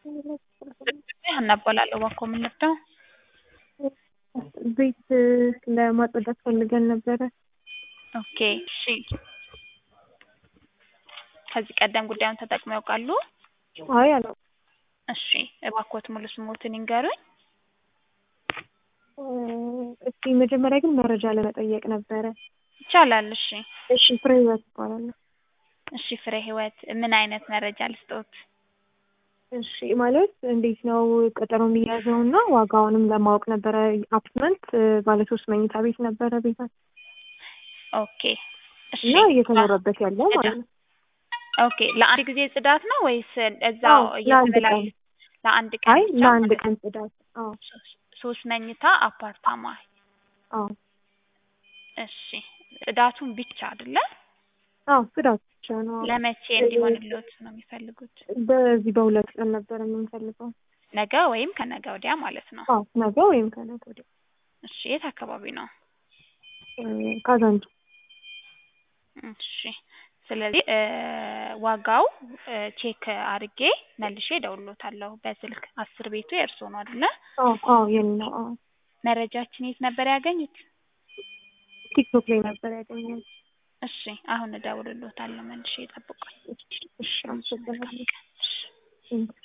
ሀና እባላለሁ። እባክዎ ምን ልርዳው? ቤት ለማጽዳት ፈልገን ነበረ። ኦኬ እሺ። ከዚህ ቀደም ጉዳዩን ተጠቅመው ያውቃሉ? አይ አላውቅም። እሺ እባክዎት ሙሉ ስሞትን ይንገሩኝ? እስኪ መጀመሪያ ግን መረጃ ለመጠየቅ ነበረ። ይቻላል። እሺ እሺ ፍሬ ህይወት እባላለሁ። እሺ ፍሬ ህይወት ምን አይነት መረጃ ልስጥዎት? እሺ ማለት እንዴት ነው ቀጠሮ የሚያዘው እና ዋጋውንም ለማወቅ ነበረ። አፓርትመንት ባለ ሶስት መኝታ ቤት ነበረ ቤታችን ኦኬ እሺ እና እየተኖረበት ያለው ማለት ነው። ኦኬ ለአንድ ጊዜ ጽዳት ነው ወይስ እዛው አዎ፣ ለአንድ እየተበላ ቀን። ለአንድ ቀን አይ ብቻ ለአንድ ማለት ቀን ጽዳት። አዎ ነው? ሶስት መኝታ አፓርታማ። አዎ እሺ ጽዳቱን ብቻ አይደለ? አዎ ጽዳት ብቻ ነው። አዎ። ለመቼ እንዲሆንልዎት ነው የሚፈልጉት? በዚህ በሁለት ቀን ነበረ የምንፈልገው። ነገ ወይም ከነገ ወዲያ ማለት ነው። አዎ ነገ ወይም ከነገ ወዲያ። እሺ የት አካባቢ ነው? ካዛንቺ እሺ ስለዚህ እ ዋጋው እ ቼክ አድርጌ መልሼ እደውልልዎታለሁ በስልክ አስር ቤቱ የእርስዎ ነው አይደለ? አዎ አዎ የኔ ነው። አዎ መረጃችን የት ነበር ያገኙት? ቲክቶክ ላይ ነበር ያገኘሁት። እሺ አሁን እደውልልዎታለሁ መልሼ ይጠብቁኝ። እሺ አመሰግናለሁ። እሺ እም